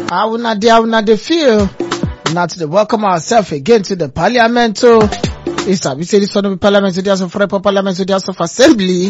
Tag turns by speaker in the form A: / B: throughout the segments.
A: How una dey, how una dey feel? Now to the welcome ourselves again to the parliament. So, it's a, we say this one of the parliament, so there's a free parliament, so there's of assembly.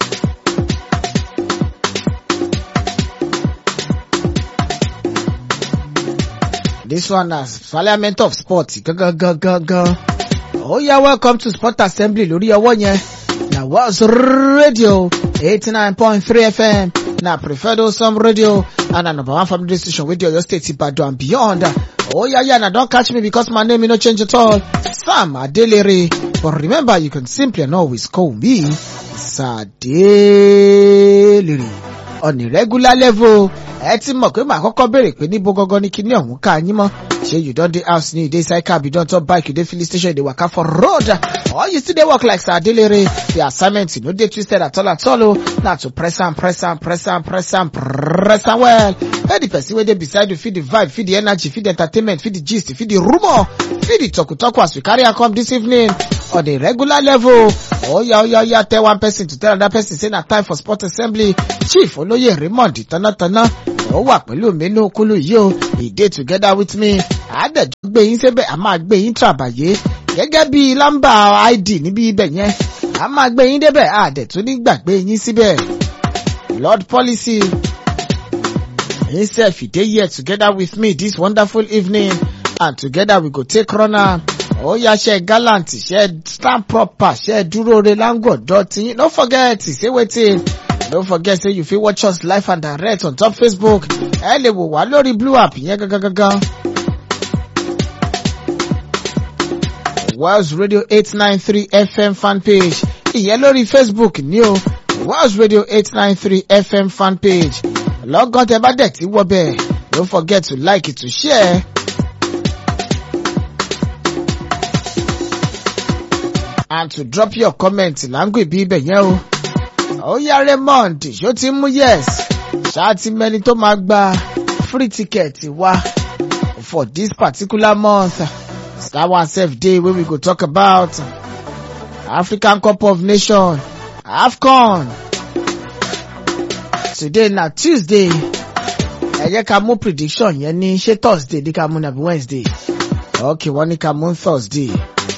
A: This one is parliament of sports. Go, go, go, go, go. Oh yeah, welcome to Sport Assembly lórí ọwọ́ yẹn. Na was radio 89.3 FM. Na preferred some radio and na number one family station with your state Ibadan and beyond. Oh yeah, yeah, now don't catch me because my name will not change at all. Sam Adelere. But remember, you can simply and always call me Sadelere. On a regular level, ẹ ti mọ̀ pé màá kọ́kọ́ béèrè pé níbo gangan ni kíní ọ̀hún ká yín mọ́. Ṣé you don dey house ni you dey cycle abi you don turn bike you dey filling station you dey waka for road or you still dey work like Sir Adelere. The assignment no dey twisted at all at all o. Na to press am press am press am press am press am well. Let the person wey dey beside you feel the vibe, feel the energy, feel the entertainment, feel the gist, feel the rumour, feel the talku-talku as we carry am come this evening on a regular level. Oya oya oya tell one person to tell another person say na time for sport assembly. Chief Olóyè Raymond Tánátáná ó wà pẹ̀lú mi ní okulu yìí o. He dey together with me. Àádẹ́jọ́ gbé yín sébẹ̀, a máa gbé yín tàbàyé. Gẹ́gẹ́ bí lámbà ID níbi ibẹ̀ yẹn. A máa gbé yín débẹ̀, àdẹ̀ tún ní gbàgbé yín síbẹ̀. Lord policy. Himself, he dey here together with me this wonderful evening. And together we go take runner. ó yá ṣe gallant ṣe stand proper ṣe dúró re láńgọ̀dọ̀ tí no forget say wetin no forget say you fit watch us live and direct on top facebook ẹ lè wò wá lórí blue app yẹn gangan gangan. Wales Radio eight nine three FM fan page ìyẹn lórí facebook ní o Wales Radio eight nine three FM fan page lọ́gán tẹ bá dẹ̀ tí wọ́ bẹ́ẹ̀ don't forget to like to share. and to drop your comment láǹgù ìbí ibẹ̀ yẹn o. ó yá Raymond ṣó ti mú yes ṣáà ti mẹ́ni tó máa gba free ticket wá for this particular month. That one sef dey wey we go talk about African Cup of Nations AFCON. Today na Tuesday. Ẹ jẹ́ ká mú prediction yẹn ní ṣé Thursday ní ká mú nàbí Wednesday. Okay, wọ́n ní ká mú Thursday.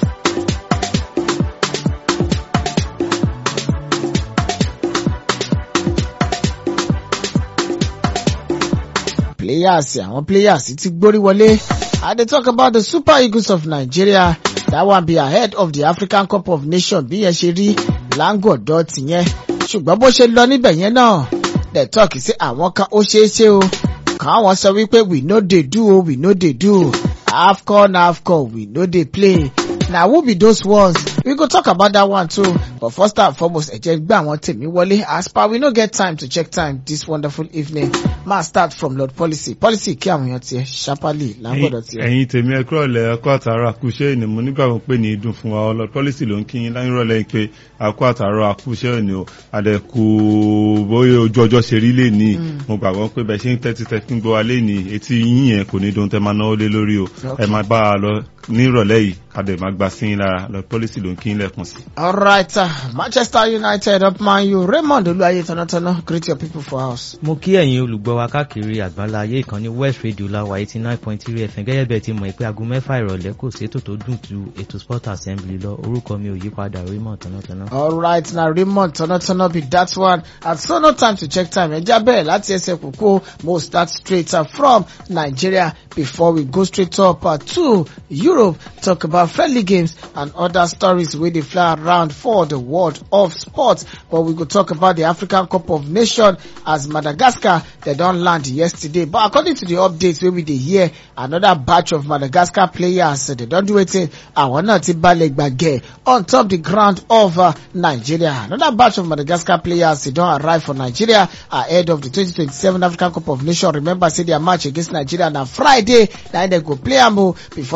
A: players àwọn players ti gbórí wọlé i dey talk about the super eagles of nigeria that one be ahead of the african cup of nations bí yẹn ṣe rí láńgọ̀dọ̀ tìyẹn ṣùgbọ́n bó ṣe lọ níbẹ̀ yẹn náà the talk sí àwọn kan ó ṣeé ṣe o káwọn sọ wípé we no dey do o we no dey do afcon afcon we no dey play na who be those ones we go talk about that one too but first and foremost ẹ jẹ́ gbé àwọn tèmi wọlé as per we no get time to check time this wonderful evening ma start from lord policy policy kí àwọn èèyàn tiẹ̀ sharply lágbọ́dọ̀ tiẹ̀.
B: ẹ̀yin tèmi ẹ kúrò lẹ ẹkọ àtàrà àkúṣe ìní mo nígbà wọn pé ní ìdùn fún wa lord policy ló ń kí yín láyìn rọlẹ pé àkó àtàrà àkúṣe ìní o àdẹkù bóyá ojú ọjọ́ ṣe rí lè ní mo gbàgbọ́ pé bẹ ṣe ń tẹ́tí tẹ́tí ń gbọ́ wa lé ní etí yín yẹn kò ní dùn tẹ́ máa náwó lé lórí o ẹ máa bá a lọ ní ìrọ̀lẹ́ yìí kàdé máa gba sí yín lára lord policy ló ń kí yín lẹ́kùn sí.
A: alright uh, manchester united up man u raymond olúwaye tọ̀nàtọ̀nà greet your people for house.
C: mo kí ẹ̀yin olùgbọ́ wa káàkiri àgbáńlá ayé ìkànnì west radio láwa eighty nine point three fm gẹ́gẹ́ bẹ́ẹ̀ ti mọ̀ pé aago mẹ́fà ìrọ̀lẹ́ kò sí ètò tó dùn ju ètò sport assembly lọ orúkọ mi ò yí padà raymond tọ̀nàtọ̀nà.
A: alright na raymond tọ̀nàtọ̀nà be that one and so no time to check time ẹja bẹ́ẹ̀ láti ẹsẹ̀ kókó mo start straight uh, from nigeria before we go straight up uh, to europe talk about friendly games and other stories wey dey fly around for the world of sport but we go talk about the african cup of nations as madagascar dem don land yesterday but according to the updates wey we dey hear another batch of madagascar players uh, dem don do wetin àwọn náà ti balẹ̀ gbàgẹ̀ on top the ground of uh, nigeria another batch of madagascar players dey don arrive for nigeria ahead of the 2027 african cup of nations remember say their match against nigeria na friday na dem go play am o before nigeria go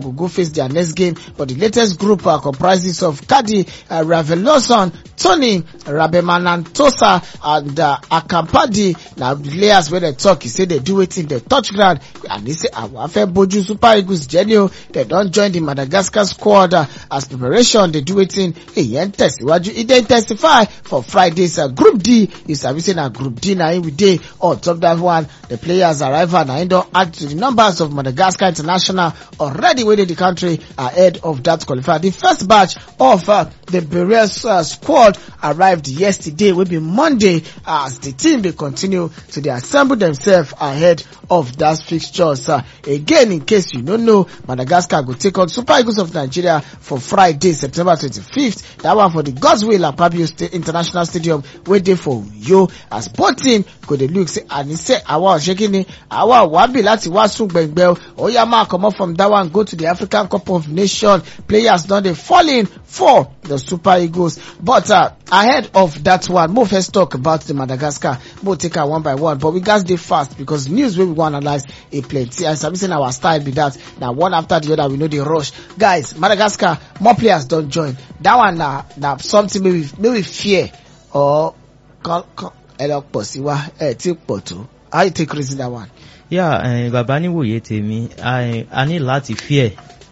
A: go go face their next game but the latest group uh, comprises of Kadi uh, Raveloson Tony Rabemanantosa and uh, Akampadi na players wey dem talk e say dey do wetin dey touch ground and e say àwọn afẹ́ bojú Super Eagles jẹ́ ni o dem don join the Madagascar squad uh, as preparation dey do wetin èyàn ń tẹ̀síwájú e dey intensify for Friday's uh, Group D you sabi say na Group D na im we dey on top that one the players arrival na im don add to the numbers of Madagascar international already wey dey the country ahead of that qualifier the first batch of uh, the Beres uh, squad arrived yesterday wey be Monday as the team dey continue to dey assemble themselves ahead of that fixtures uh, again in case you no know Madagascar go take on Super Eagles of Nigeria for Friday September twenty-fifth that one for the Godswill Akpabio State International Stadium wey dey for Uyo as both team go dey look say àní sẹ́ àwa ọ̀ṣẹ́ kí ni àwa wábì láti wá sún gbẹ̀ngbẹ̀ o ó yá máa comot from that one go to the African Cup of Nations players don dey fall in for the Super Eagles but uh, ahead of that one mo first talk about the Madagascar mo take am one by one but we gats dey fast because news wey we wan analyse e plenty and sabi say na our style be that na one after the other we no dey rush guys Madagascar more players don join that one na na something wey we wey we fear or kan kan ẹ lọ pọ̀ sí wa ẹ tí pọ̀ tó how you take reason that one.
C: yà yeah, bàbá níwòye tèmi a- a ní láti fear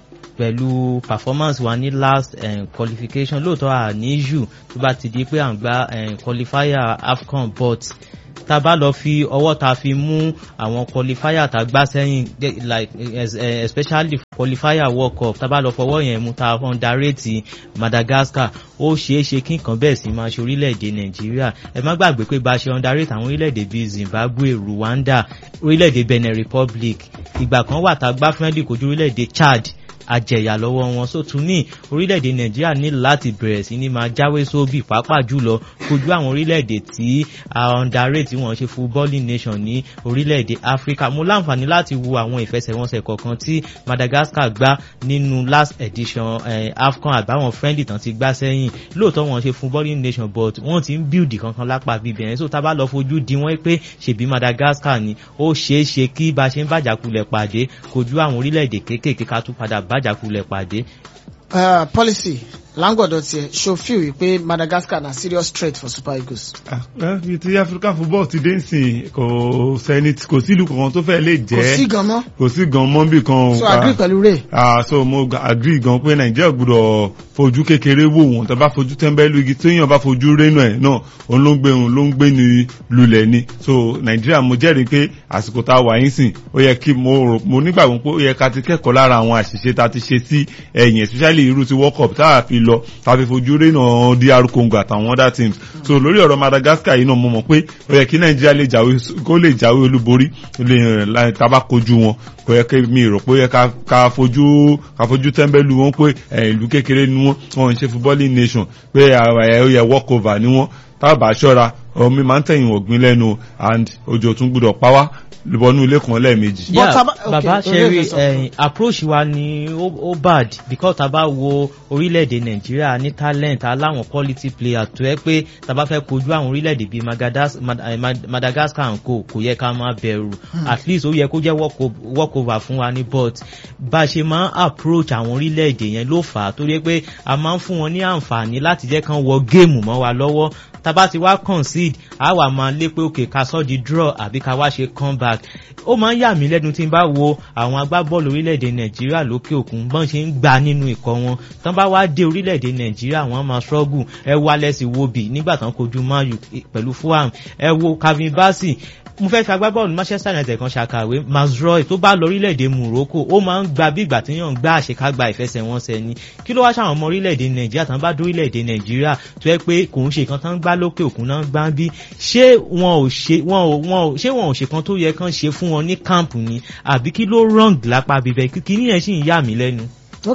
C: pẹ̀lú performance wa ní last um, qualification lóòótọ́ à ní issue tó bá ti di pé à ń gba um, qualifier AFCON but tá a bá lọ fi ọwọ́ ta fi mú àwọn qualifier tá a gbá sẹ́yìn de- like es- eh, especially qualifier world cup tá a bá lọ fọwọ́ yẹn mú ta underrate Madagascar ó ṣeé ṣe kí nǹkan bẹ́ẹ̀ sì máa ṣe orílẹ̀-èdè Nàìjíríà ẹ má gbàgbé pé bá a ṣe underrate àwọn orílẹ̀-èdè bíi Zimbabwe Rwanda orílẹ̀-èdè Benin Republic ìgbà kan wà tá a gbá friendly kojú orílẹ̀-èdè Chad àjẹyà lọ́wọ́ wọn so tún ní orílẹ̀-èdè nàìjíríà ní láti bẹ̀rẹ̀ sí ní máa jáwé sóbì pàápàá jùlọ kojú àwọn orílẹ̀-èdè tí underrate tí wọ́n ṣe footballing nation ní orílẹ̀-èdè africa mo láǹfààní láti wo àwọn ìfẹsẹ̀wọnsẹ̀ kọ̀ọ̀kan tí madagascar gbá nínú last edition eh, afcon àbáwọn friendly tán ti gbá sẹ́yìn lóòótọ́ wọ́n ṣe footballing nation but wọ́n ti ń build kankan lápá bíbẹ̀ yẹn so tá a bá lọ fojú di wọ́n pé ṣèbí madagascar ni ó ṣeé ṣe kí bá a ṣe ń bàjàkulẹ̀ pàdé kojú àwọn orílẹ̀-èdè kéékèèké ká tún padà bàjàkulẹ̀ pàdé
A: Uh, policy láǹgọ̀dọ̀ tiẹ̀ ṣo feel wípé Madagascar na serious threat for Super Eagles.
B: Ah, eh, bí ti African football ti dé nsìn kò sẹ́ni kò sí ìlú kankan tó fẹ́ lè
A: kò sí
B: jẹ́
A: gan mọ́
B: kò sí gan mọ́ bí kan
A: so
B: ah,
A: agree pẹ̀lú Ray.
B: ah so mo ga- agree gan pé nàìjíríà gbọ́dọ̀ fojú kékeré wò wọ́n tó bá fojú tẹ́ńbẹ́lú igi téèyàn bá fojú rénú ẹ̀ náà òun ló ń gbé òun ló ń gbé ní lulẹ̀ ni so nàìjíríà mo jẹ́rìí pé àsìkò tá a wà yín sìn ó yẹ kí mo rò mo nígbàgbọ́ pé ó yẹ ká ti kẹ́kọ̀ọ́ lára àwọn àṣìṣe tá a ti ṣe sí ẹ̀yìn especially irú ti world cup tá a fi lọ tá a fi fojú rénà dr congo àtàwọn other teams so lórí ọ̀rọ̀ madagascar yìí náà mo mọ̀ pé ó yẹ kí nàìjíríà lè jáwé kó lè jáwé olúborí lè láì tá a bá kojú wọn kò yẹ kí mi rò pé ó yẹ ká ká fojú ká fojú tẹ́ḿbẹ́lú wọn pé ẹ̀, ìlú kékeré ni wọ́n wọ́n ń ṣe footballing nation pé ẹ̀, ó yẹ walk over ni wọ́n tábà ṣọ́ra omi máa ń tẹ̀yìn ọ̀gbìn lẹ́nu and òjò tún gbúdọ̀ pa wá lùbọ́nú ilé kan lẹ́ẹ̀mejì.
A: But
C: yeah,
A: taba- okay,
C: baba
A: okay,
C: sherry
A: okay, so-
C: eh, approach wa ni ó ó bad because tá a bá wo orílẹ̀-èdè nàìjíríà ní talent aláwọn quality player tó yẹ pé tá a bá fẹ́ kojú àwọn orílẹ̀-èdè bíi Magadas- Mad- eh, Mad- madagascar and co kò yẹ ká máa bẹ̀rù at least ó yẹ kó jẹ́ walk o- walk over fún wa ní but bá a ṣe máa ń approach àwọn orílẹ̀-èdè yẹn ló fà á torí pé a máa ń fún wọn ní àǹfààní láti jẹ́ kán wọ géèmù mọ́ wa lọ́wọ́ tábà ti wá concede a wà máa lé pé òkè ká sọ́ di draw àbí ká wá ṣe comeback ó máa ń yà mí lẹ́nu tí n bá wo àwọn agbábọ́ọ̀lù orílẹ̀-èdè nàìjíríà lókè òkun bọ́n ṣe ń gbà nínú ikọ̀ wọn tán bá wá dé orílẹ̀-èdè nàìjíríà wọ́n máa struggle ẹ wo Alex Iwobi nígbà tán kojú Man U pẹ̀lú Fulham ẹ wo Calvin Bassey mo fẹ́ fi agbábọ́ọ̀lù Manchester United kan ṣàkàwé Mazroy tó bá lọ orílẹ̀-èdè Morocco ó máa ń gba bí ìgbà tí yàn ń gbá àṣekágbá ìfẹsẹ̀wọnsẹ̀ ni kí ló wá ṣàwọn ọmọ orílẹ̀-èdè Nàìjíríà tán bá dé orílẹ̀-èdè Nàìjíríà tó yẹ pé kò ń ṣe kan tán ń gbá lókè òkun náà ń gbá bí ṣé wọn ò ṣe wọn ò wọn ò ṣé wọn ò ṣe kan tó yẹ kán ṣe fún wọn ní camp ni àbí kí ló wrong lápá bíbẹ kí kí níyẹn sì ń yà mí lẹ́nu.
A: okay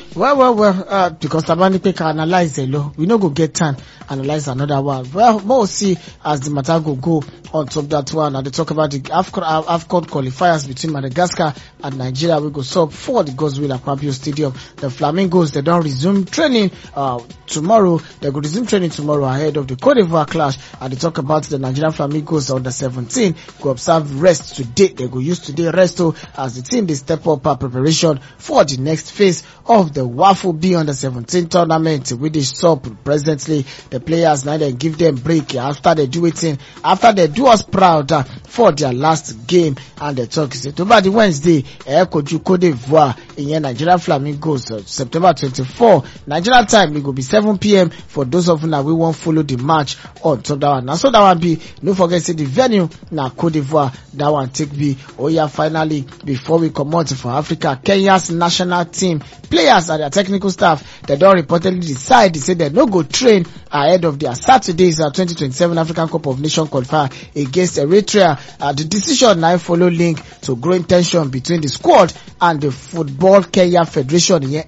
A: well well well uh, because tabani pe ka analyse the law we no go get time analyse another one well more see as the matter go go on top that one and they talk about the afcon uh, afcon qualifiers between madagascar and nigeria wey go sub for the godswill akpabio stadium the flamingos they don resume training uh, tomorrow they go resume training tomorrow ahead of the cote divoire clash and they talk about the nigerian flamingos under seventeen go observe rest today they go use today rest o as the team dey step up uh, preparation for the next phase of the waffle b under seventeen tournament wey dey sup presently the players na dem give dem break after they do wetin after they do us proud uh, for their last game and they talk say tó bá di wednesday ẹ kojú cote divoire ìyẹn nigeria flamingos uh, september twenty-four nigeria time e go be seven pm for those of una wey wan follow the match on top that one na so that one be no forget say the venue na cote divoire that one take be oya finally before we comot for africa kenya's national team players and their technical staff dem don reportedly decide say dem no go train ahead of their saturday's uh, 2027 african cup of nations qualifier against eritrea uh, the decision na follow link to growing ten sion between the squad and the football kenya federation ìyẹn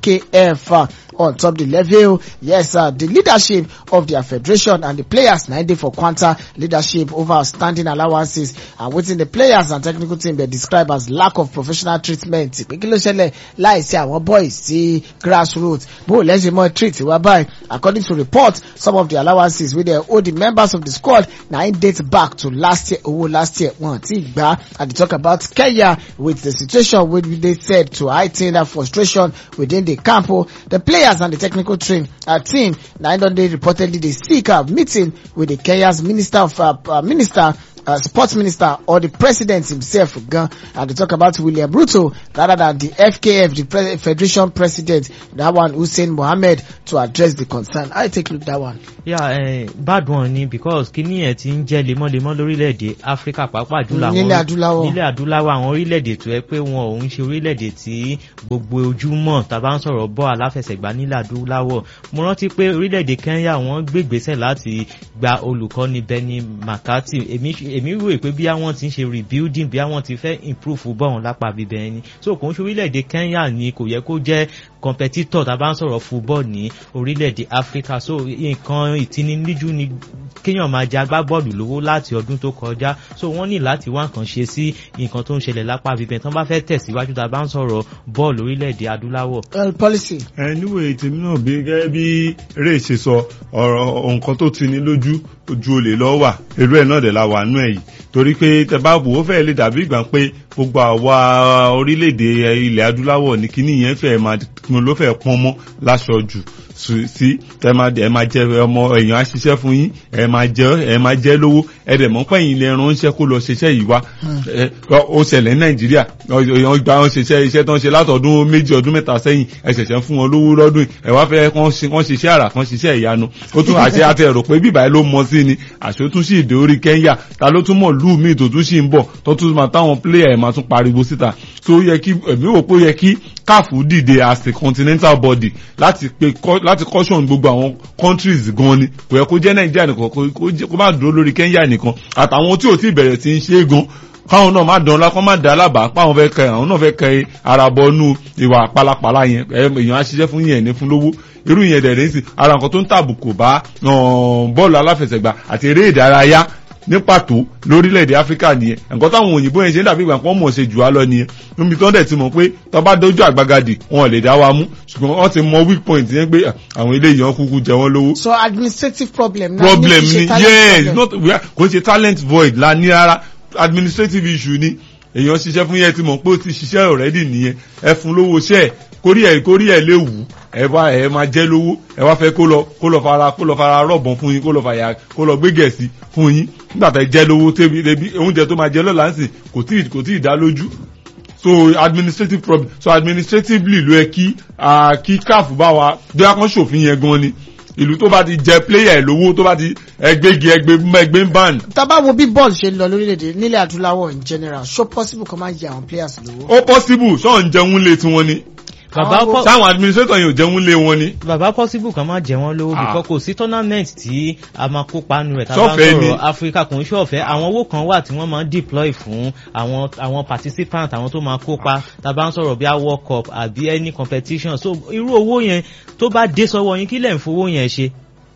A: fkf uh, on top the level yes uh, the leadership of their federation and the players na dey for quanta leadership over outstanding allowances and wetin the players and technical team dey describe as lack of professional treatment pé kí ló ṣẹlẹ̀ láìsí àwọn boys sí grassroots bó lẹ́sìn mọ́ treat wá báyìí according to report some of the allowances wey dey owe the members of the squad na im date back to last year owó last year wọn ti gbà and dey talk about kenya with the situation wey dey said to high ten that frustration within the camp o the players and the technical team uh, team na im don dey reportedly dey seek a meeting with the kenya's minister of uh, uh, minister uh, sports minister or the president himself gan and they talk about William Ruto rather than the FKF the pre federation president that one Hussein Mohammed to address the concern I take look that one.
C: yeah eh, bad one ni because kíní ẹ̀ ti ń jẹ́ lemọ́lemọ́ lórílẹ̀‐èdè áfíríkà pàápàá jùlọ àwọn
A: nílẹ̀ adúláwọ̀
C: nílẹ̀ adúláwọ̀ àwọn orílẹ̀-èdè tó yẹ pé wọn ò ń ṣe orílẹ̀-èdè tí gbogbo ojúmọ́ tàbá ń sọ̀rọ̀ bọ́ aláfẹsẹ̀gbá nílẹ̀ adúláwọ̀ mo rántí pé orílẹ̀-èdè kenya wọ́n gbégbésẹ̀ láti gba olùkọ́ni benny mccarthy èmi èmi rò pé bí àwọn ti ń ṣe rebuilding bí àwọn ti fẹ́ improve bọ́ọ̀n lápá bíbẹ̀ ẹni so kò ń ṣe orílẹ̀-èdè kenya ni kò yẹ kó jẹ́ competitor tàbá ń sọ̀rọ̀ football ní orílẹ̀-èdè africa so nǹkan ìtininíjú ni kéèyàn máa jẹ agbábọ́ọ̀lù lówó láti ọdún tó kọjá so wọ́n ní láti wá nǹkan ṣe sí nǹkan tó ń ṣẹlẹ̀ lápá bíbẹ̀ tán bá fẹ́ tẹ̀síwájú tá a bá ń sọ̀rọ̀ bọ́ọ̀lù orílẹ̀-èdè adúláwọ̀.
A: well policy.
B: ẹ níwèé tèmi náà bí gẹ́gẹ́ bí eré ṣe sọ ọ̀rọ̀ nǹkan tó ti ní lójú ojú olè lọ wà irú ẹ̀ náà dẹ̀ la wà nú ẹ̀ yìí torí pé tẹ bá wò ó fẹ́ lè dàbí ìgbà pé gbogbo àwa orílẹ̀-èdè ilẹ̀ adúláwọ̀ ní kíní yẹn fẹ́ máa ló fẹ́ pọ́n mọ́ láṣọ jù sí tẹ máa ẹ máa jẹ ọmọ èèyàn á ṣiṣẹ́ fún yín ẹ máa jẹ ẹ máa jẹ lówó ẹ dẹ̀ mọ́ pẹ́yìn ilẹ̀ ránṣẹ́ kó lọ ṣiṣẹ́ yìí wá ó ṣẹlẹ̀ ní nàìjíríà èèyàn gba wọn ṣiṣẹ́ iṣẹ́ tó ń ṣe látọ̀dún méjì ọdún mẹ́ta sẹ́yìn ẹ ṣẹ̀ṣẹ̀ fún wọn lówó lọ́dún ẹ wá fẹ́ kán ṣiṣẹ́ àrà kán ṣiṣẹ́ ìyanu ó tún àṣẹ àti ẹ̀rọ pé bíbá ló mọ sí ni àṣẹ tún sì dé orí kẹ́ńyà ta ló tún mọ̀ lù míì tó tún sì ń bọ̀ tó tún máa táwọn pléyà ẹ̀ máa tún pariwo síta tó yẹ kí èmi wò pé ó yẹ kí káàfù dìde as a continental body láti pe láti caution gbogbo àwọn countries gan ni kò yẹ kó jẹ́ nàìjíríà nìkan kó má dúró lórí kenya nìkan àtàwọn tí ò tí ì bẹ̀rẹ̀ sí í ṣe é gan káwọn náà má dán lákọ́ má dá alábàá páwọn fẹ́ kẹ àwọn náà fẹ́ kẹ ara bọnú ìwà pálapàla yẹn èèyàn á ṣiṣẹ́ fún yẹn ní fún lówó irú yẹn dẹ̀ rẹ́sì ara nǹkan tó ń tàbùkù bá bọ́ọ̀lù aláfẹsẹ̀gbá àti eré ìdárayá ní pàtó lórílẹ̀‐èdè áfíríkà nìyẹn nǹkan táwọn òyìnbó yẹn ṣe ń dàbí ìgbà pọ́n mọ̀ ṣe jù á lọ nìyẹn níbi tó ń dẹ̀ ti mọ̀ pé tó bá dójú àgbagadì wọn lè dá wa mú ṣùgbọ́n wọ́n ti mọ weak point yẹn pé àwọn eléyìí wọn kúkú jẹ wọ́n lówó.
A: so administrative problem.
B: problem ni yes not kò ṣe talent void la ní rárá administrative issue ni èèyàn ṣiṣẹ́ fún yẹn ti mọ̀ pé ó ti ṣiṣẹ́ already nìyẹn ẹ fún lówó ṣẹ́ kórí ẹ̀ kórí ẹ̀ léwu ẹ wá ẹ máa jẹ́ lówó ẹ wá fẹ́ kó lọ kó lọ fara kó lọ fara rọ̀bọ̀n fún yín kó lọ fàyà kó lọ gbé gẹ̀ẹ́sì fún yín nígbà tá ẹ jẹ́ lówó tẹ́bi tẹ́bi oúnjẹ tó máa jẹ lọ́la ń sìn kò tí kò tí ì dá lójú so administrative problem so administratively ló yẹ kí kí káàfù bá wa bí a kàn ṣòfin yẹn gan ni ìlú tó bá ti jẹ player lówó tó bá ti ẹgbẹ́gi ẹgbẹ́ ẹgbẹ́ ń bàn.
A: tábà wo bí bọ́ọ̀lù ṣe ń lọ lórílẹ̀‐èdè nílẹ̀ adúláwọ̀ in general so possible kó máa jẹ àwọn players lówó.
B: ó possible ṣọ́ọ̀ ń jẹun lé tiwọn ni
C: bàbá
A: Àwọn
C: pọ-
B: sáwọn administrator yẹn ò jẹun lé wọn ni.
C: bàbá possible kan máa jẹ wọn lówó
B: Ah.
C: bíkọ́ kò sí tournament tí a máa kópa nù rẹ̀ tá a bá ń
B: Ṣọ́fẹ̀ẹ́ ni.
C: sọ̀rọ̀ Africa kò ń ṣọ̀fẹ́ àwọn owó kan wà tí wọ́n máa ń deploy fún àwọn àwọn participants àwọn tó máa kópa tá a bá ń sọ̀rọ̀ bí a world cup àbí any competition so irú owó yẹn tó bá dé sọ́wọ́ yín kí lẹ̀ ń fowó yẹn ṣe.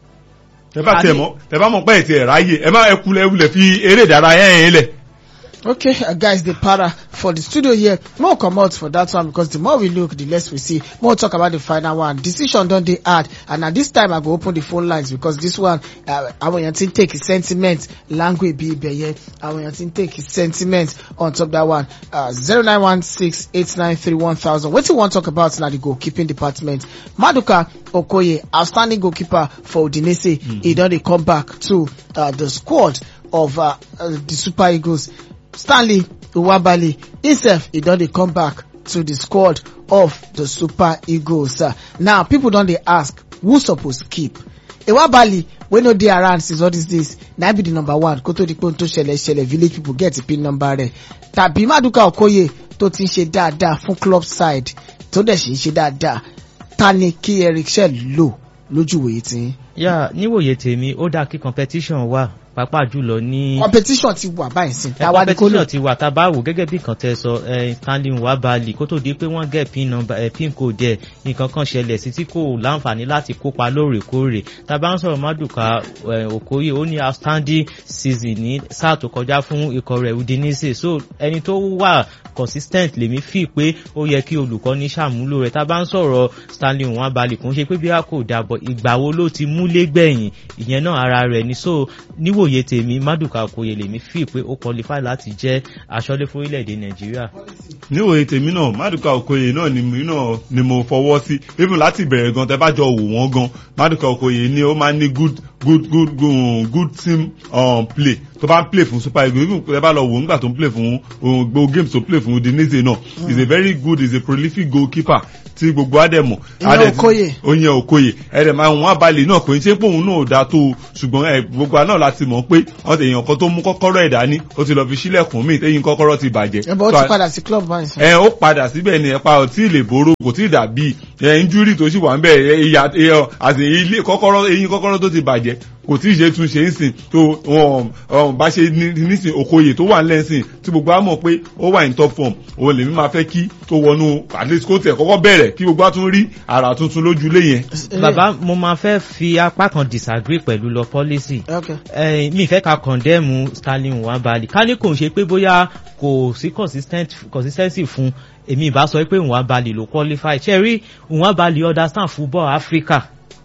B: ẹ bá
C: A
B: tiẹ̀
C: ní-
B: mọ́ ẹ bá mọ̀ pé ẹ̀ tiẹ̀ ráyè ẹ má ẹ kulẹ̀ wulẹ̀ fi eré ìdárayá yẹn lẹ̀.
A: Okay, uh, guys, the para for the studio here. More come out for that one because the more we look, the less we see. More talk about the final one. Decision done they add, and at this time I go open the phone lines because this one, uh, I want to take his sentiment, language be beye. I want to take his sentiment on top that one. Uh, zero nine one six eight nine three one thousand. What you want to talk about now? The goalkeeping department. Maduka Okoye, outstanding goalkeeper for Udinese. He done they come back to uh, the squad of uh, uh, the Super Eagles. Stanley Uwabali himself he don dey come back to the squad of the Super Eagles. Uh, now people don dey ask who suppose keep? Iwabali wey no dey around since all these days na be the number one kó tó di pé ohun tó ṣẹlẹ̀ ṣẹlẹ̀ village people get pin number rẹ̀ tàbí Maduka Okoye tó ti ń ṣe dáadáa fún club side tó dẹ̀ ṣe ń ṣe dáadáa ta ni kí Eric Shell lò lójúwèé tí.
C: yà níwòye tèmi ó dáa kí competition wà pàápàá jùlọ ní.
A: competition ti wà báyìí sí.
C: ẹ
A: táwa ni kó lò.
C: competition ti wà tá a bá wò gẹ́gẹ́ bí nǹkan tẹ sọ ẹ Stanley Nwabali kó tó di pé wọ́n gẹ̀ pin number ẹ pin code ẹ̀ nǹkan kan ṣẹlẹ̀ sí tí kò láǹfààní láti kópa lóòrèkóòrè tá a bá ń sọ̀rọ̀ Maduka ẹ, Okoye ó ní outstanding season ní sáà tó kọjá fún ikọ̀ rẹ̀ Udinese so ẹni tó wà consistent lèmi fi pé ó yẹ kí olùkọ́ni ṣàmúlò rẹ̀ tá a bá ń sọ̀rọ̀ Stanley Nwabali kò ń ṣe pé bí a kò dàbọ̀ ìgbà wo ló ti múlé gbẹ̀yìn ìyẹn náà ara rẹ̀ ni so níwòye tèmi Maduka Okoye lèmi fi pé ó qualify láti jẹ́ aṣọ́lé fún orílẹ̀-èdè Nàìjíríà.
B: níwòye tèmi náà Maduka Okoye náà ni mi náà ni mo fọwọ́ sí even láti bẹ̀rẹ̀ gan tẹ́ bá jọ wò wọ́n gan Maduka Okoye ni ó máa ń ní good good good good, good team um, play tó bá ń play fún Super Eagles even tẹ́ bá lọ wò ó nígbà tó ń play fún um, gbogbo games tó play fún Udinese náà he is a very good he is a prolific goalkeeper tí gbogbo adẹ̀mọ̀
A: Ìyẹn Okoye.
B: oyin Okoye ẹ̀rẹ̀ máa wọn abalẹ̀ náà kò ní ṣe pé òun náà ò dáa tó o ṣùgbọ́n ẹ̀ gbogbo àná láti mọ̀ pé wọ́n ti èèyàn kan tó mú kọ́kọ́rọ́ ẹ̀ dání ó ti lọ fi sílẹ̀kùn míì téyìn kọ́kọ́rọ́ ti bàjẹ́.
A: ẹ bọ́ ó
B: So,
A: ti padà sí club báyìí sí.
B: ẹ ó padà síbẹ̀ ni ẹ̀pa ò tí ì lè boró kò tí ì dàbí ẹ̀ injúrì tó sì wà ń bẹ̀ ẹ̀ ìyá ẹ̀ àti ilé kọ́kọ́rọ́ eyín kọ́kọ́rọ́ tó ti bàjẹ́ kò tí ì ṣe tún ṣe ń sìn tó wọn wọn bá ṣe ní- nísìn Okoye tó wà lẹ́sìn tí gbogbo á mọ̀ pé ó wà in top form òun lèmi máa fẹ́ kí tó wọnú at least kó tẹ̀ kọ́kọ́ bẹ̀rẹ̀ kí gbogbo á tún rí àrà tuntun lójúlé yẹn.
C: bàbá mo máa fẹ́ fi apá kan disagree pẹ̀lú lọ policy
A: Okay.
C: eh, mi fẹ́ ka condemn Stanley Nwabali ká ní kò ń ṣe pé bóyá kò sí consistent consistency fún èmi ìbá sọ pé Nwabali ló qualify ṣe rí Nwabali understand football Africa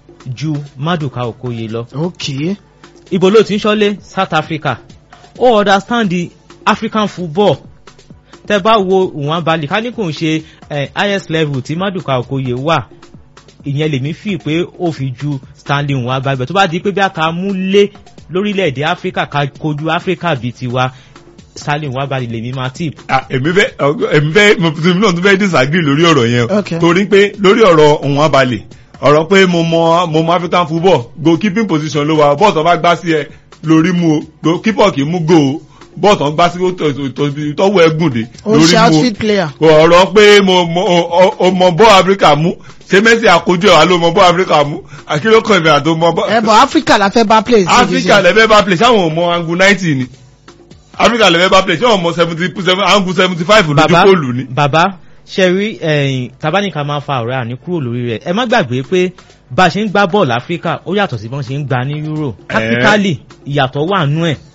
C: ju Maduka Okoye lọ
A: okay.
C: ibo ló ti ń ṣọ́lé South Africa ó understand the African football tẹ bá wo Nwabali ká ní kò ń ṣe eh, highest level tí Maduka Okoye wà ìyẹn lèmi fi pé ó fi ju Stanley Nwabali bẹ̀ tó bá di pé bí a ká mú lé lórílẹ̀‐èdè Áfíríkà ká kojú Áfíríkà bíi tiwa Stanley Nwabali lèmi máa tip.
B: Ah, èmi fẹ́ èmi fẹ́ mo tún náà tún fẹ́ disagree lórí ọ̀rọ̀ yẹn o
A: Okay.
B: torí pé lórí ọ̀rọ̀ òun abalẹ̀ ọ̀rọ̀ pé mo mọ mo mọ African football goalkeeping position ló wà bọ́ọ̀tàn bá gbá sí ẹ lórí mu o goalkeeper kì í mú go o bọ́ọ̀tàn gbá sí tọ́wọ́ ẹgùn dé
A: ó
B: lórí
A: ṣe
B: mu
A: outfield player.
B: o ọ̀rọ̀ pé mo mo o- o mọ bọ́ Africa mú ṣé Messi àkójọ ẹ̀ wá ló mọ bọ́ Africa mú àkílókàn ìbẹ̀rẹ̀ àti mọ bọ́
A: ẹ bọ̀ Africa la fẹ́ bá play. sí
B: Africa
A: division.
B: lẹ́fẹ́ bá play sáwọn ọmọ angu ninety ni Africa lẹ́fẹ́ bá play sáwọn ọmọ seventy seven angu seventy five lójú
C: bàbá
B: kóòlù ni.
C: bàbá ṣẹ̀rí ẹ̀yìn tabaníkà máa fa ọ̀rẹ́ àní kúrò lórí rẹ̀ ẹ má gbàgbé pé bá a ṣe ń gbá bọ́ọ̀lù áfíríkà ó yàtọ̀ sí bọ́n ṣe ń gbá ní euro tactically ìyàtọ̀ wà nú ẹ̀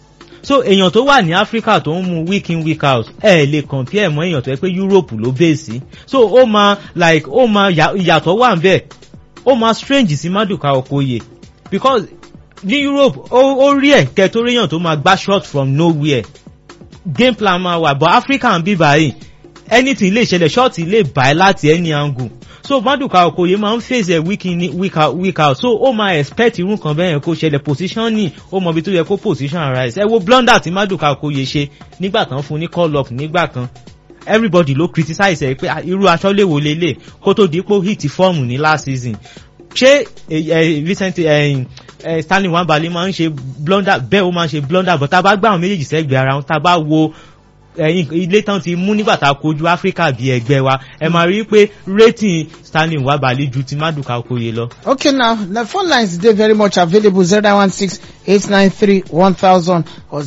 C: so èèyàn tó wà ní áfíríkà tó ń mu week in week out ẹ lè compare mọ́ èèyàn tó yẹ pé europe ló bẹ́ẹ̀ sí so ó máa like ó máa yà- ìyàtọ̀ wà ń bẹ̀ ó máa strange sí Maduka Okoye because ní europe ó ó rí ẹ̀ kẹtóríyàn tó máa gbá shot from nowhere game plan máa wà but africa ń bí báyìí anything lè ṣẹlẹ̀ ṣọ́ọ̀tì lè bá ẹ láti any angle so Maduka Okoye máa ń face ẹ week in week out week out so ó máa expect irú kan bẹ́ẹ̀ yẹn kó ṣẹlẹ̀ position ní ó mọ ibi tó yẹ kó position arise ẹ wo blunder tí Maduka Okoye ṣe nígbà kan fún ní call up nígbà kan everybody ló criticize ẹ pé ah, irú aṣọ lè wò lélẹ̀ kó tó di pé ó hit fọ́ọ̀mù ní last season ṣé eh, eh, Vincent eh, eh, Stanley Nwabali máa ń ṣe blunder bẹ́ẹ̀ ó máa ń ṣe blunder but tá a bá gbá àwọn méjèèjì sẹ́gbẹ̀ẹ́ ara wọn tá a bá wo ẹ̀yìn ilé tán ti mú nígbà tá a kojú áfíríkà bí ẹgbẹ́ wa ẹ máa rí i pé rating stanley wà balẹ̀ ju ti maduka okoye lọ.
A: Okay now, the phone lines dey very much available 0916-893-1000 or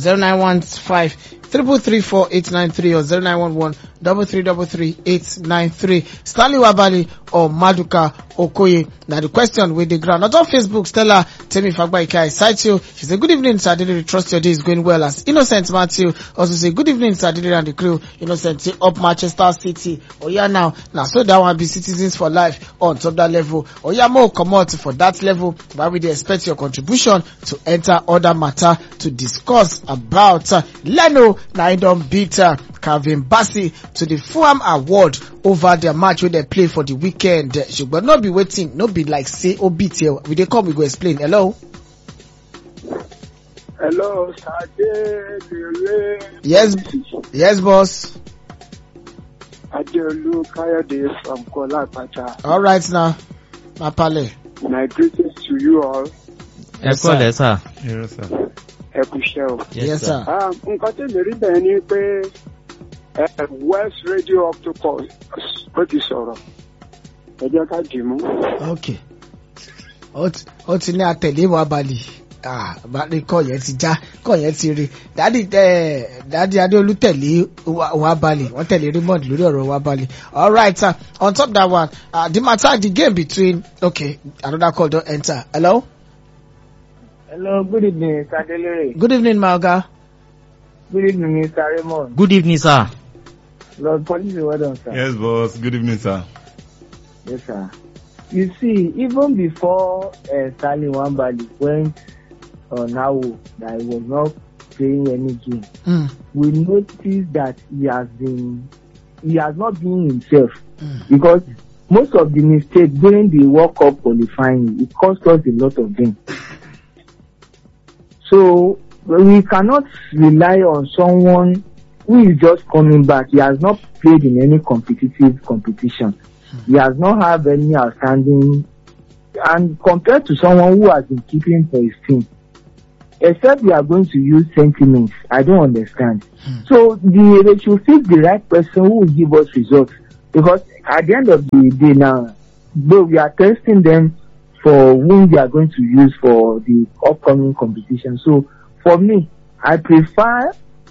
A: 0915-334-893 or 0911-333-893. Stanley Wabali or Maduka Okoye. Now the question with the ground. Not on Facebook, Stella Temi Fagbaike, I cite you. She said, good evening, Sir Diddy. Trust your day is going well as Innocent Matthew. Also say, good evening, Sir Diddy and the crew. Innocent say, up Manchester City. Oh yeah now. Now so that one be citizens for life on top that level. Oh yeah more come out for that level. But we dey expect your contribution to enter other matter to discuss about uh, Leno na e don beat uh, Calvin Bassey to the Fulham Award over their match wey dem play for the weekend. Ṣùgbọ́n no be wetin no be like say o beat here. We dey come we go explain. Hello.
D: Hello, Sade Lere.
A: Yes. Yes boss.
D: Adeolu Kayode from Kola Pata.
A: All right now. My pale.
D: My greetings to you all.
C: ẹ kọ́ lẹ́ sà.
B: Yes, sir.
D: Ẹ kú iṣẹ́ o.
A: Yes, sir.
D: Ah, Nǹkan tí mi rí bẹ́ẹ̀ ni pé eh, West Radio Octopus ó ti sọ̀rọ̀. Ẹ jẹ́ ká dì mú.
A: Okay. Ó ti- ó ti ní àtẹ̀lé wa balì. Ah, balẹ̀ kọ́ yẹn ti já, kọ́ yẹn ti rí. Dádì ẹ̀ Dádì Adéolú tẹ̀lé wa wa balì, wọ́n tẹ̀lé Raymond lórí ọ̀rọ̀ wa balì. All right, sir. On top that one, uh, the matter, the game between, okay, another call don enter. Hello?
E: Hello, good evening, Mr. Delere.
A: Good evening, my oga.
E: Good evening, Mr. Raymond.
C: good evening sir.
E: Lord Police, well done, sir.
B: Yes, boss. Good evening, sir.
E: Yes, sir. You see, even before uh, Stanley Wambali went on Awo that he was not playing any game,
A: Mm,
E: we noticed that he has been, he has not been himself
A: mm,
E: because most of the mistakes during the World Cup qualifying, it cost us a lot of them. So we cannot rely on someone who is just coming back. He has not played in any competitive competition. He has not have any outstanding and compared to someone who has been keeping for his team, except we are going to use sentiments, I don't understand. So the, they should pick the right person who will give us results because at the end of the day now, though we are testing them for whom we are going to use for the upcoming competition. So for me, I prefer uh,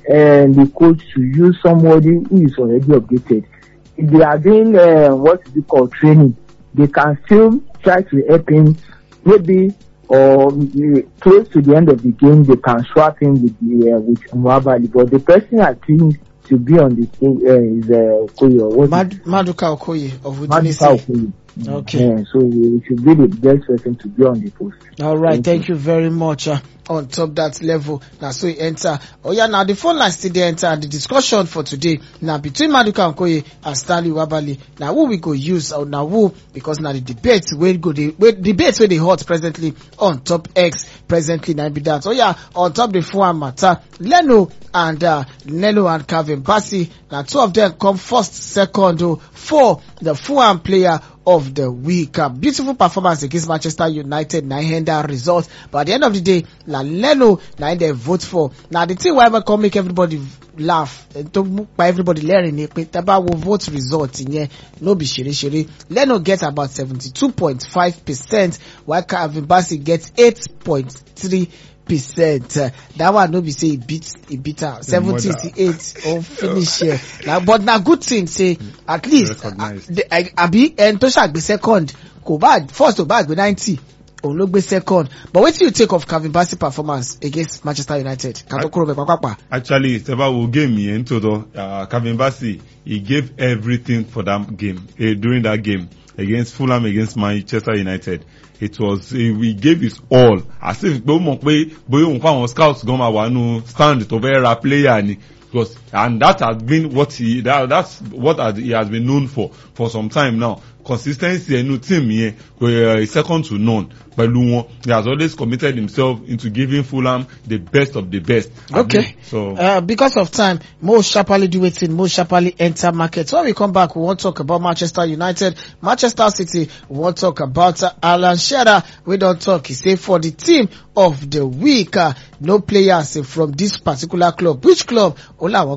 E: the coach to use somebody who is already updated. If they are doing uh, what is it called training, they can still try to help him maybe or uh, close to the end of the game they can swap him with the uh, with Mwabali. But the person I think to be on the team uh, is uh, Koyo. What is
A: Mad- Maduka Okoye of
E: Maduka
A: Udinese.
E: Okoye.
A: Okay.
E: Yeah, so we should be the best person to be on the post.
A: All right,
E: Thank
A: thank you very much. Uh, on top that level, now so you enter. Oh yeah, now the phone line still there enter. And the discussion for today now between Maduka Okoye and Stanley Wabali. Now who we go use or now who because now the debate will go the wait, debate where they hot presently on top X presently now be that. Oh yeah, on top the phone matter. Leno and uh, Leno and Calvin Bassey. Now two of them come first, second oh, for the Fulham player of the week. A beautiful performance against Manchester United, nine hander result. But at the end of the day, La Leno, nine they vote for. Now the thing why come make everybody laugh, eh, to mú pa everybody lẹ́rìn ni pé tábà wo vote result yẹn no be ṣeréṣeré. Leno get about seventy-two point five percent while Calvin Bassey get eight point three percent uh, that one no be say e beat e beat am seventy
B: mother.
A: to eight or finish here na but na good thing say at least
B: Recognized.
A: the- I- àbí ẹni tó ṣàgbé second kò bá first ò bá gbé ninety òun ló gbé second but wetin you take of Calvin Bassey performance against Manchester United kàtó kúrò bẹ̀ pápápá.
B: Actually, Seba wo game yẹn nítòótọ́, uh, Calvin Bassey, he gave everything for that game, uh, during that game against Fulham against Manchester United. It was, uh, he gave his all. As if pé ó mọ̀ pé bóyá òun fáwọn scouts gan máa wà nù stand tó fẹ́ ra player ni. Because, and that has been what he, that, that's what has, he has been known for, for some time now. Consistency ẹnu team yẹn, uh, is second to none pẹ̀lú wọn. He has always committed himself into giving Fulham the best of the best.
A: Okay.
B: So,
A: Uh, because of time, Mo sharply do wetin, Mo sharply enter market. So when we come back, we wan talk about Manchester United, Manchester City. We wan talk about uh, Alan Shearer. We don talk. He say for the team of the week, uh, no players uh, from this particular club. Which club? Only one club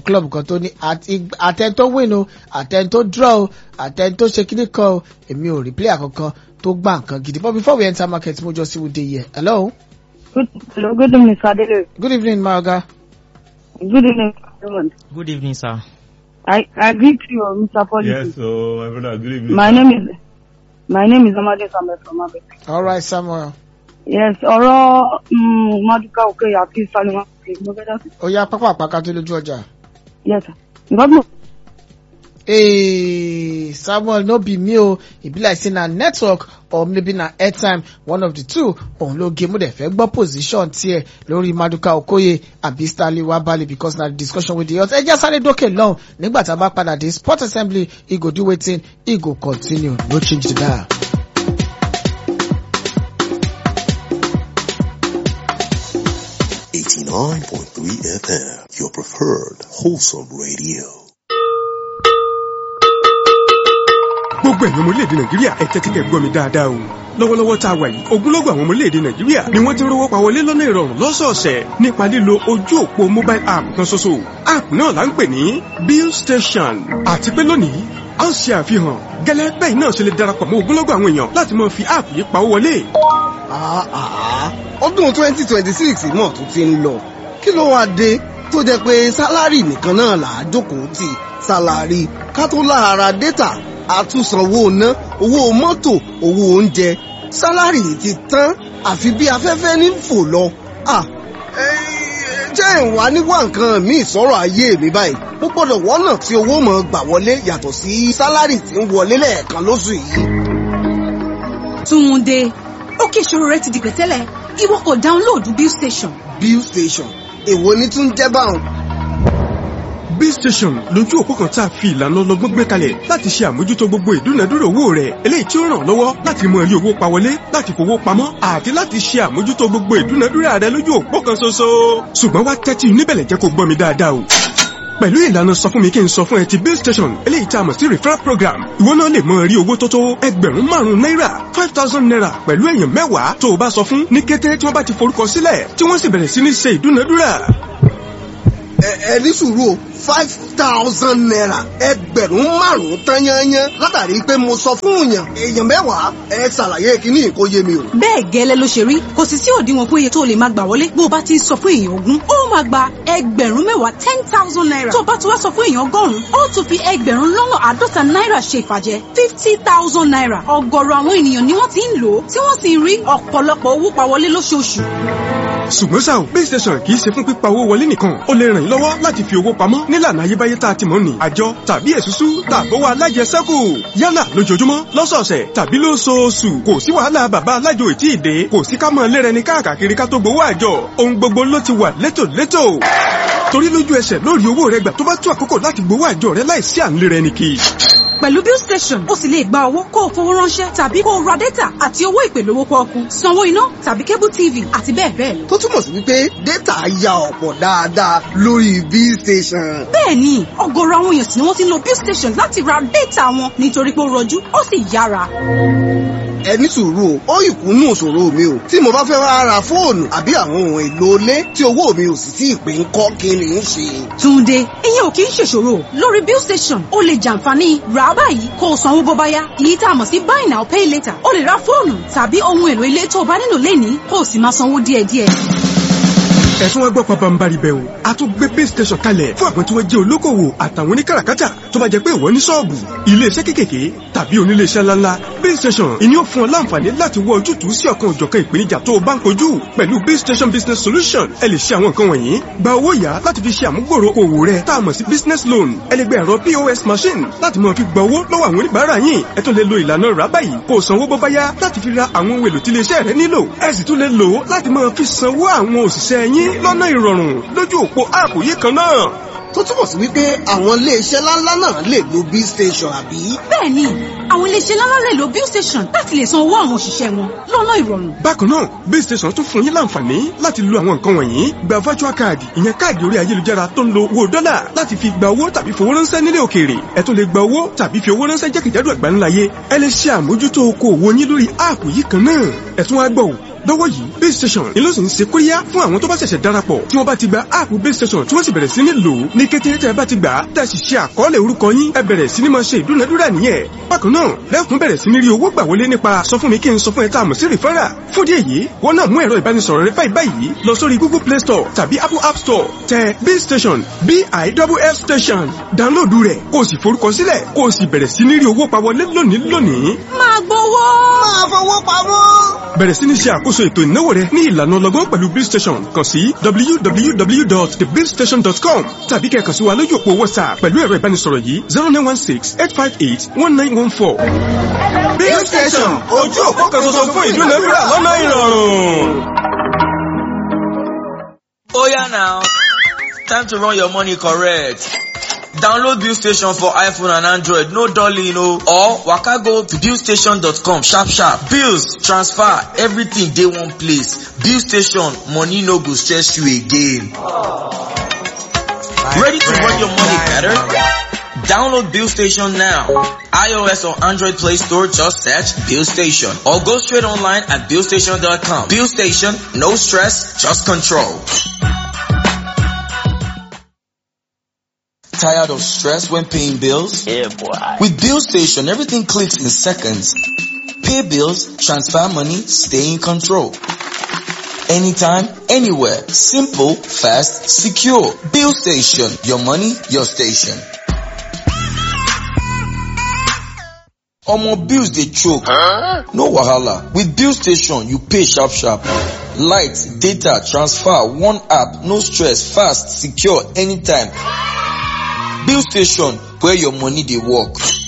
A: club kan tó ní àti- àtẹn tó win o àtẹn tó draw o àtẹn tó ṣe kíní kan o èmi ò rí player kankan tó gbà nǹkan gidi but before we enter market mo just see who dey here hello
F: Good, hello, good evening, Sir Adele.
A: good evening my oga
F: Good evening, everyone.
C: good evening sir.
F: I, I greet you, Mr. Policy.
B: yes so my brother good evening.
F: My name is my name is Amade Samuel from Abe.
A: alright samuel
F: Yes, ọ̀rọ̀ um, Maduka Okoye àti Salima Okoye mo fẹ́ dá sí.
A: ó yá pápá àpáká tó lójú ọjà.
F: Yes, sir. Nǹkan tí mo
A: Hey, Samuel, no be me o. E be like say na network or maybe na airtime, one of the two. Òun ló gé mú dẹ̀ fẹ́ gbọ́ position tiẹ̀ lórí Maduka Okoye àbí Stanley Wabali because na the discussion with the youth. Ẹ jẹ́ sáré dókè lọ́hùn nígbà tá a bá padà dé sport assembly, e go do wetin, e go continue, no change the dial.
G: Eighty-nine point three FM, your preferred wholesome radio.
H: gbogbo ẹ̀yin ọmọ orílẹ̀-èdè nàìjíríà ẹ tẹ́tí kẹ́ gbọ́ mi dáadáa o lọ́wọ́lọ́wọ́ tá a wà yìí ogunlọ́gọ̀ àwọn ọmọ orílẹ̀-èdè nàìjíríà ni wọ́n ti ń rówó pa wọlé lọ́nà ìrọ̀rùn lọ́sọ̀ọ̀sẹ̀ nípa lílo ojú òpó mobile app kan ṣoṣo app náà là ń pè ní bill station àti pé lónìí a ń ṣe àfihàn gẹ́lẹ́ bẹ́ẹ̀ náà ṣe lè darapọ̀ mọ́ ogunlọ́gọ̀ àwọn èèyàn láti máa fi app yìí pawó wọlé
I: Ah, ah, ọdún twenty twenty six náà tún ti ń lọ kí ló wáá dé tó jẹ́ pé sálárì nìkan náà là á jókòó tì sálárì ká tó lára dátà àtúnsanwó ná owó mọ́tò owó oúnjẹ sálárì ti tán àfi bí afẹ́fẹ́ ní fò lọ. Ah, eh, jẹ́ ìwà níwá nǹkan míì sọ̀rọ̀ ayé mi báyìí mo gbọ́dọ̀ wọ́nà tí owó mọ̀ gbà wọlé yàtọ̀ sí sálárì tí ń wọlé lẹ́ẹ̀kan lóṣù yìí.
J: Túnde, ókè ìṣòro rẹ ti di pẹ̀tẹ́lẹ̀, ìwọ kò dáńlóòdù Bill Station.
I: bill station èwo ni tún jẹ́ báwọn.
H: bill station lójú òpó kan tá a fi ìlànà ọlọ́gbọ́n gbé kalẹ̀ láti ṣe àmójútó gbogbo ìdúnadúrà owó rẹ̀ eléyìí tí ó ràn ọ́ lọ́wọ́ láti mọ rí owó pa wọlé láti fowó pamọ́ àti láti ṣe àmójútó gbogbo ìdúnadúrà rẹ lójú òpó kan ṣoṣo. ṣùgbọ́n wá tẹ́tí níbẹ̀lẹ̀ jẹ́ kó gbọ́ mi dáadáa o pẹ̀lú ìlànà sọ fún mi kí n sọ fún ẹ ti bill station eléyìí tá a mọ̀ sí referral program ìwọ náà lè mọ rí owó tó tó ẹgbẹ̀rún márùn-ún náírà five thousand naira pẹ̀lú èèyàn mẹ́wàá tó o bá sọ fún ní kété tí wọ́n bá ti forúkọ sílẹ̀ tí wọ́n sì bẹ̀rẹ̀ sí ní ṣe ìdúnadúrà
I: ẹ ẹ ní sùúrù o five thousand naira ẹgbẹ̀rún márùn-ún tán yányán látàrí pé mo sọ fún èèyàn èèyàn mẹ́wàá ẹ ṣàlàyé kíní kó yé mi o.
J: Bẹ́ẹ̀ gẹ́lẹ́ ló ṣe rí, kò sì sí òdiwọ̀n fún iye tó lè máa gbà wọlé bó o bá ti ń sọ fún èèyàn ogún. Ó máa gba ẹgbẹ̀rún mẹ́wàá ten thousand naira. Tó o bá ti wá sọ fún èèyàn ọgọ́rùn-ún, ó tún fi ẹgbẹ̀rún lọ́nà àádọ́ta náírà ṣe ìfàjẹ́ fifty thousand naira. Ọ̀gọ̀rọ̀ àwọn ènìyàn ni wọ́n ti ń lò ó, tí wọ́n sì ń rí ọ̀pọ̀lọpọ̀ owó pa wọlé lóṣooṣù.
H: ṣùgbọ́n ṣá o base station kì í ṣe fún pípa owó wọlé nìkan ó lè ràn yín lọ́wọ́ láti fi owó pamọ́ nílànà ayébáyé tá a ti mọ̀ ní àjọ tàbí èsúsú tàbówó alájẹsẹ́kù yálà lójoojúmọ́ lọ́sọ̀ọ̀sẹ̀ tàbí lóṣooṣù kò sí wàhálà bàbá alájò ètí ìdè kò sí ká mọ̀ lérẹni káàkiri ká tó gbowó àjọ ohun gbogbo ló ti wà létòlétò torí lójú ẹsẹ̀ lórí owó rẹ gbà tó bá tó àkókò láti gbowó àjọ rẹ láìsí à ń lérẹni kì í
J: Pẹ̀lú Bill Station, o sì lè gba owó kó o fowó ránṣẹ́ tàbí kó o ra dátà àti owó ìpè lówó pọ́ọ́kú, sanwó iná tàbí cable TV àti bẹ́ẹ̀ bẹ́ẹ̀ lọ.
I: tó túmọ̀ sí wípé dátà ya ọ̀pọ̀ dáadáa lórí bill station.
J: Bẹ́ẹ̀ni, ọ̀gọ̀rọ̀ àwọn èèyàn sì ni wọ́n ti ń lo Bill Station láti ra dátà wọn nítorí pé ó rọjú, ó sì yára.
I: ẹ ní sùúrù o ó ìkúnnú òṣòro mi o tí mo bá fẹ́ wá ra fóònù àbí àwọn ohun èlò ilé tí owó mi ò sì tí ì pé ń kọ́ kí ni ń ṣe.
J: Túnde, ìyẹn ò kì í ṣèṣòro. Lórí Bill Station, o lè jàǹfààní rà á báyìí kó o sanwó bó bá yá. Èyí tá a mọ̀ sí buy now pay later. O lè ra fóònù tàbí ohun èlò ilé tó o bá nílò lénìí kó o sì máa sanwó díẹ̀díẹ̀.
H: ẹ̀sùn wọn gbọ́ pabambari bẹ̀ o a tún gbé base station kalẹ̀ fún àwọn tí wọ́n jẹ́ olókòwò àtàwọn oníkàràkátà tó bá jẹ́ pé ìwọ ní ṣọ́ọ̀bù iléeṣẹ́ kékèké tàbí oníléeṣẹ́ ńláńlá base station ìní ó fún ọ láǹfààní láti wọ ojútùú sí ọ̀kan òjọ̀kan ìpèníjà tó o bá ń kojú pẹ̀lú base station business solution ẹ lè ṣe àwọn nǹkan wọ̀nyí gba owó yá láti fi ṣe àmúgbòrò òwò rẹ tá a mọ̀ sí business loan ẹ lè gba ẹ̀rọ pos machine láti máa fi gba owó lọ́wọ́ àwọn oníbàárà yín ẹ tún lè lo ìlànà rà báyìí kó o sanwó bó bá yá láti fi ra àwọn ohun èlò tí iléeṣẹ́ rẹ nílò ẹ sì tún lè lò ó láti máa fi sanwó àwọn òṣìṣẹ́ yín lọ́nà ìrọ̀rùn lójú òpó áàpù yìí kan náà.
I: tó túmọ̀ sí wípé àwọn iléeṣẹ́ ńláńlá náà lè lo bill station àbí.
J: Bẹ́ẹ̀ni, àwọn iléeṣẹ́ ńláńlá lè lo Bill Station láti lè san owó àwọn òṣìṣẹ́ wọn lọ́nà ìrọ̀rùn.
H: bákan náà base station tún fún yín láǹfààní láti lo àwọn nǹkan wọ̀nyí gba virtual card ìyẹn káàdì orí ayélujára tó ń lo owó dọ́là láti fi gba owó tàbí fowó ránṣẹ́ nílé òkèèrè ẹ tún lè gba owó tàbí fi owó ránṣẹ́ jákèjádò àgbáńláyé ẹ lè ṣe àmójútó okòòwò yín lórí áàpù yìí kan náà ẹ tún wá gbọ́ ò lọ́wọ́ yìí base station ni ló sì ń ṣe kóríyá fún àwọn tó bá ṣẹ̀ṣẹ̀ darapọ̀ tí wọ́n bá ti gba app base station tí wọ́n sì bẹ̀rẹ̀ sí ní lò ó ní kété tẹ́ ẹ bá ti gbà á tẹ́ ẹ sì ṣe àkọọ́lẹ̀ orúkọ yín ẹ bẹ̀rẹ̀ sí ní máa ṣe ìdúnadúrà nìyẹn bákan náà lẹ́kùn bẹ̀rẹ̀ sí ní rí owó gbà wọlé nípa sọ fún mi kí n sọ fún ẹ tá a mọ̀ sí rìfẹ́rà fún díẹ̀ yìí wọ́n náà mú ẹ̀rọ ìbánisọ̀rọ̀ rẹ báyìí báyìí lọ sórí google play store tàbí apple app store tẹ base station biff station dáńlóòdù rẹ̀ kó o sì forúkọ sílẹ̀ kó o sì bẹ̀rẹ̀ sí ní rí owó pa wọlé lónìí lónìí
J: máa gbowó.
I: máa fowó pamọ́.
H: bẹ̀rẹ̀ sí ní ṣe àkóso ètò ìnáwó rẹ ní ìlànà ọlọ́gbọ́n pẹ̀lú bill station kàn sí www.thebillstation.com tàbí kẹ́ kàn sí wa lójú òpó whatsapp pẹ̀lú ẹ̀rọ ìbánisọ̀rọ̀ yìí zero nine one six eight five eight one nine one four. bill station ojú òpó kan ṣoṣo fún ìdúnadúrà lọ́nà ìrọ̀rùn.
K: Oya now, time to run your money correct. Download Bill Station for iPhone and Android, no dolly, no. Or waka go to billstation.com sharp sharp. Bills, transfer, everything dey one place. Bill Station, money no go stress you again. Ready to run your money better? Download Bill Station now. iOS or Android Play Store, just search Bill Station. Or go straight online at billstation.com. Bill Station, no stress, just control. Tired of stress when paying bills? Yeah, boy. With Bill Station, everything clicks in seconds. Pay bills, transfer money, stay in control. Anytime, anywhere. Simple, fast, secure. Bill Station. Your money, your station. Omo bills dey choke. No wahala. With Bill Station, you pay sharp sharp. Light, data, transfer, one app, no stress, fast, secure, anytime. Bill Station, where your money dey work.